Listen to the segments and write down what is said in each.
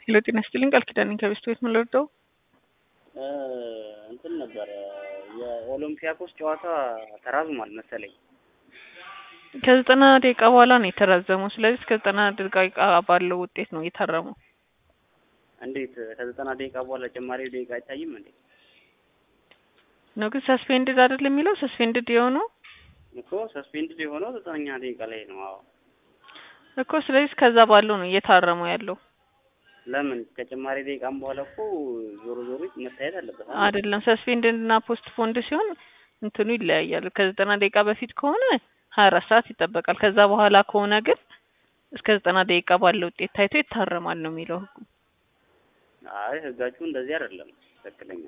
ሄሎ ጤና ይስጥልኝ ቃል ኪዳን ነኝ ከቤስት ቤት ምን ልወደው እንትን ነበረ የኦሎምፒያኮስ ጨዋታ ተራዝሟል መሰለኝ። ከዘጠና ደቂቃ በኋላ ነው የተራዘመው። ስለዚህ እስከ ዘጠና ደቂቃ ባለው ውጤት ነው የታረመው። እንዴት ከዘጠና ደቂቃ በኋላ ጨማሪ ደቂቃ አይታይም እንዴ? ነው ግን ሰስፔንድድ አይደል የሚለው ሰስፔንድድ የሆነው እኮ ሰስፔንድድ የሆነው ዘጠነኛ ደቂቃ ላይ ነው። አዎ እኮ ስለዚህ ከዛ ባለው ነው እየታረመው ያለው ለምን ከጨማሪ ደቂቃም በኋላ እኮ ዞሮ ዞሮ መታየት አለበት አይደል? አይደለም። ሰስፔንድድ እና ፖስት ፖንድ ሲሆን እንትኑ ይለያያል። ከዘጠና ደቂቃ በፊት ከሆነ ሀያ አራት ሰዓት ይጠበቃል። ከዛ በኋላ ከሆነ ግን እስከ ዘጠና ደቂቃ ባለው ውጤት ታይቶ ይታረማል ነው የሚለው ህጉ። አይ ህጋችሁ እንደዚህ አይደለም ትክክለኛ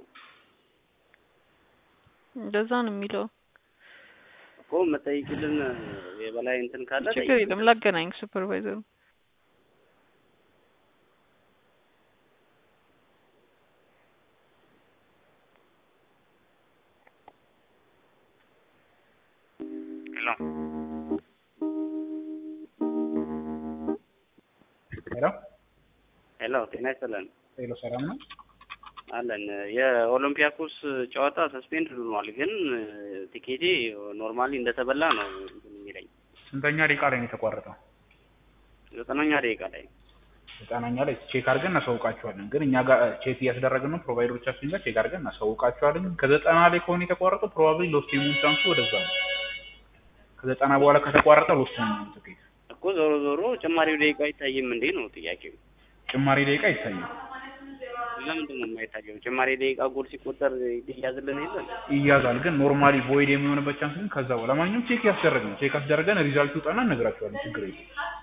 እንደዛ ነው የሚለው እኮ መጠይቅልን የበላይ እንትን ካለ ችግር የለም። ላገናኝ ሱፐርቫይዘሩ ሄሎ ሄሎ ሄሎ፣ ጤና ይስጥልን ሄሎ፣ ሰላም ነው አለን። የኦሎምፒያኮስ ጨዋታ ሰስፔንድ ሆኗል፣ ግን ቲኬቴ ኖርማሊ እንደተበላ ነው እንትን የሚለኝ ስንተኛ ደቂቃ ላይ ነው የተቋረጠው? ዘጠነኛ ደቂቃ ላይ ዘጠናኛ ላይ ቼክ አድርገን እናሳውቃችኋለን። ግን እኛ ጋር ቼክ እያስደረግን ነው፣ ፕሮቫይደሮቻችን ጋር ቼክ አድርገን እናሳውቃችኋለን። ግን ከዘጠና ላይ ከሆነ የተቋረጠው ፕሮባብሊ ሎስት የመሆን ቻንሱ ወደዛ ነው። ከዘጠና በኋላ ከተቋረጠ ሎስት ነው የሚሆነው ትኬት። እኮ ዞሮ ዞሮ ጭማሪው ደቂቃ አይታይም እንዴ ነው ጥያቄው። ጭማሪ ደቂቃ ይታያል፣ ለምንድን ነው የማይታየው? ጭማሪ ደቂቃ ጎል ሲቆጠር ይያዝልን የለን ይያዛል። ግን ኖርማሊ ቮይድ የሚሆንበት ቻንስ ግን ከዛ በኋላ ለማንኛውም ቼክ ያስደረግ ነው። ቼክ ያስደረገን ሪዛልት ይውጣና እነግራችኋለን። ችግር የለም።